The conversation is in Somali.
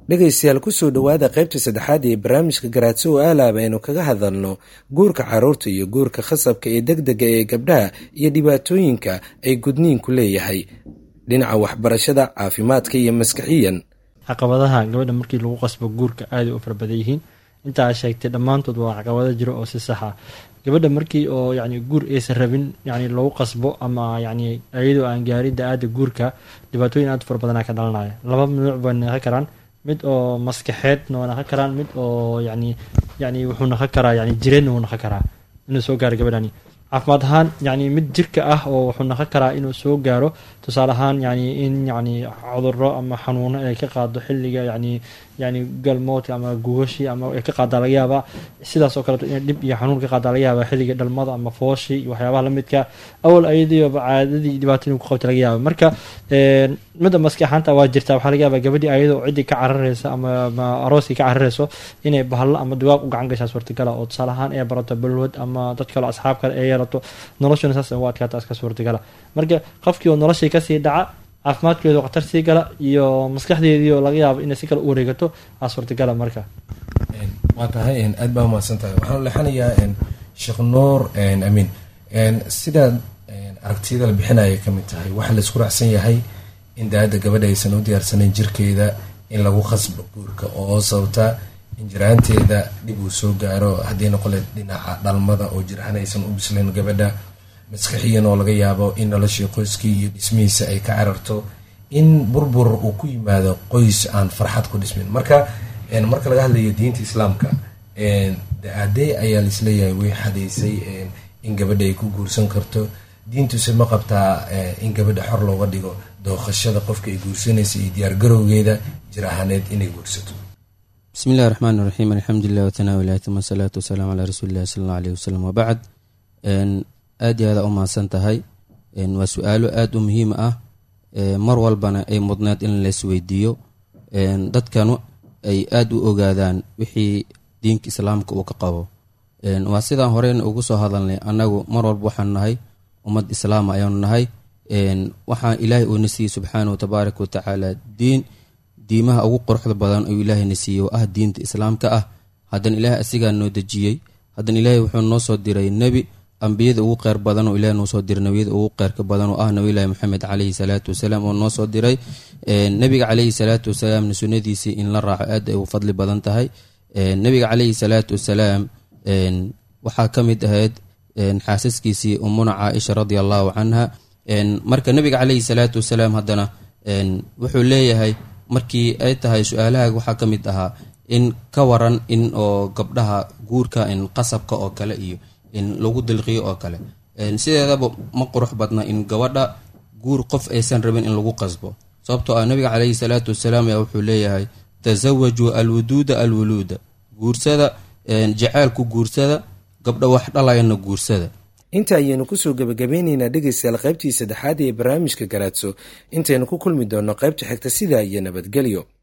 dhegaystayaal kusoo dhowaada qaybta saddexaad ee barnaamijka garaadso oo aalaaba aynu kaga hadalno guurka caruurta iyo guurka khasabka ee degdega ee gabdhaha iyo dhibaatooyinka ay gudniinku leeyahay dhinaca waxbarashada caafimaadka iyo maskaxiyan caqabadaha gabadha markii lagu qasbo guurka aaday u farabadan yihiin intaa sheegtay dhammaantood waa caqabado jiro oo si saxa gabadha markii oo yani guur aysan rabin yani lagu qasbo ama yani iyadoo aan gaarin da-aada guurka dhibaatooyin aad fara badanaa ka dhalanaya laba nuuc bay naqon karaan mid oo maskaxeedna waa naqon karaan mid oo yani yani wuxuu naqon karaa yani jireedna wuu naqon karaa inuu soo gaaro gabadhani caafimaad ahaan yani mid jirka ah oo wuxuu naqon karaa inuu soo gaaro tusaale ahaan yani in yani cuduro ama xanuuno ay ka qaado xilliga yani yani galmoodka ama gugashi ama ay ka qaadaa laga yaabaa sidaas oo kaleeto in dhib iyo xanuun ka qaadaa laga yaaba xilliga dhalmada ama fooshi iyo waxyaabaha lamidka awal ayadiiba caadadii dhibaatooyin ku qabta laga yaaba marka midda maskaxaanta waa jirta waxaa laga yaaba gabadhii ayadoo ciddii ka carareysa ama arooskii ka carareyso inay bahalo ama dugaag u gacan gashaa suurtagala oo tusaale ahaan ay barato balwad ama dad kale asxaab kale ay yeelato noloshuna saas u adkaata iska suurtagala marka qofkii oo noloshii kasii dhaca caafimaadkeedu khatar sii gala iyo maskaxdeedii oo laga yaabo inay si kale u wareegato aa suurtagala marka waa tahay aad baa umahadsan tahay waxaan leexanayaa sheekh nuur amiin sidaad aragtiyada la bixinaya kamid tahay waxaa la isku raacsan yahay in da-adda gabadha aysan u diyaarsanayn jirkeeda in lagu khasbo guurka oo sababta in jiraanteeda dhib uu soo gaaro haddii noqole dhinaca dhalmada oo jiraan aysan u bislayn gabadha maskaxiyan oo laga yaabo in noloshii qoyskii iyo dhismihiisa ay ka cararto in burbur uu ku yimaado qoys aan farxad ku dhismin marka marka laga hadlayo diinta islaamka da-aadee ayaa laisleeyahay way xadaysay in gabadha ay ku guursan karto diintuse ma qabtaa in gabadha xor looga dhigo dooqashada qofka ay guursanaysa iyo diyaargarowgeeda jir ahaaneed inay guursato bismi illahi raxmaan iraxiim alxamdulilah watanaawilahi uma asalaatu wasalaamu calaa rasuulillahi sala alla aleyh wasalam wabacd aad iyo aada u mahadsan tahay waa su-aalo aada u muhiim ah mar walbana ay mudneed in laisweydiiyo dadkanu ay aada u ogaadaan wixii diinka islaamka uu ka qabo waa sidaan horeyna ugu soo hadalnay annagu mar walba waxaanu nahay ummad islaama ayaanu nahay waxaa ilaahay uuna siiyey subxaanahu tabaaraka watacaala diin diimaha ugu quruxda badan oo ilaahayna siiyey oo ah diinta islaamka ah haddana ilaahay asigaa noo dejiyey haddana ilaahay wuxuu noo soo diray nebi ambiyada ugu qeyr badan oo ilaah noo soo diray nebiyada ugu qeyrka badan oo ah nabiylaahi maxamed caleyhi salaatu wasalaam oo noo soo diray nebiga caleyhi salaatu wasalaamna sunnadiisii in la raaco aad ay u fadli badan tahay nebiga caleyhi salaatu wasalaam waxaa ka mid ahayd xaasaskiisii umuna caaisha radia allahu canha marka nebiga caleyhi salaatu wasalaam haddana wuxuu leeyahay markii ay tahay su-aalaha waxaa ka mid ahaa in ka waran in oo gabdhaha guurka in qasabka oo kale iyo in lagu dilqiyo oo kale sideedaba ma qurux badna in gabadha guur qof aysan rabin in lagu qasbo sababtoo ah nabiga caleyhi salaatu wasalaam ayaa wuxuu leeyahay tasawajuu alwuduuda alwuluuda guursada jaceelku guursada gabdha wax dhalayana guursada inta ayaynu kusoo gebagabeyneynaa dhegaystayaal qaybtii saddexaad ee barnaamijka garaadso intaynu ku kulmi doonno qaybta xigta sidaa iyo nabadgelyo